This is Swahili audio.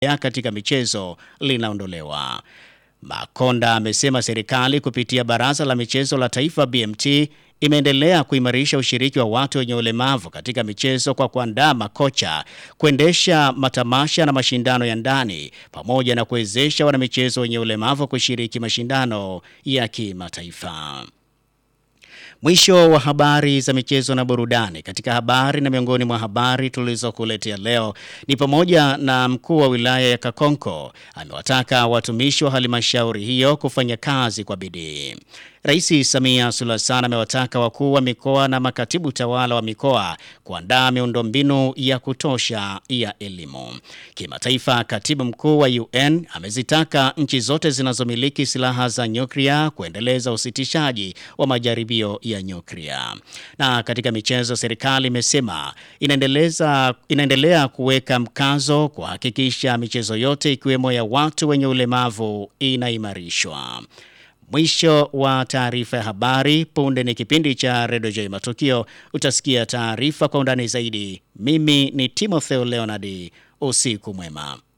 katika michezo linaondolewa. Makonda amesema serikali kupitia Baraza la Michezo la Taifa BMT imeendelea kuimarisha ushiriki wa watu wenye ulemavu katika michezo kwa kuandaa makocha, kuendesha matamasha na mashindano ya ndani pamoja na kuwezesha wanamichezo wenye ulemavu kushiriki mashindano ya kimataifa. Mwisho wa habari za michezo na burudani. Katika habari na miongoni mwa habari tulizokuletea leo ni pamoja na mkuu wa wilaya ya Kakonko amewataka watumishi wa halmashauri hiyo kufanya kazi kwa bidii. Rais Samia Suluhu Hassan amewataka wakuu wa mikoa na makatibu tawala wa mikoa kuandaa miundombinu ya kutosha ya elimu. Kimataifa, katibu mkuu wa UN amezitaka nchi zote zinazomiliki silaha za nyuklia kuendeleza usitishaji wa majaribio ya nyuklia. Na katika michezo, serikali imesema inaendeleza inaendelea kuweka mkazo kuhakikisha michezo yote ikiwemo ya watu wenye ulemavu inaimarishwa. Mwisho wa taarifa ya habari. Punde ni kipindi cha Redio J Matukio. Utasikia taarifa kwa undani zaidi. Mimi ni Timotheo Leonard. Usiku mwema.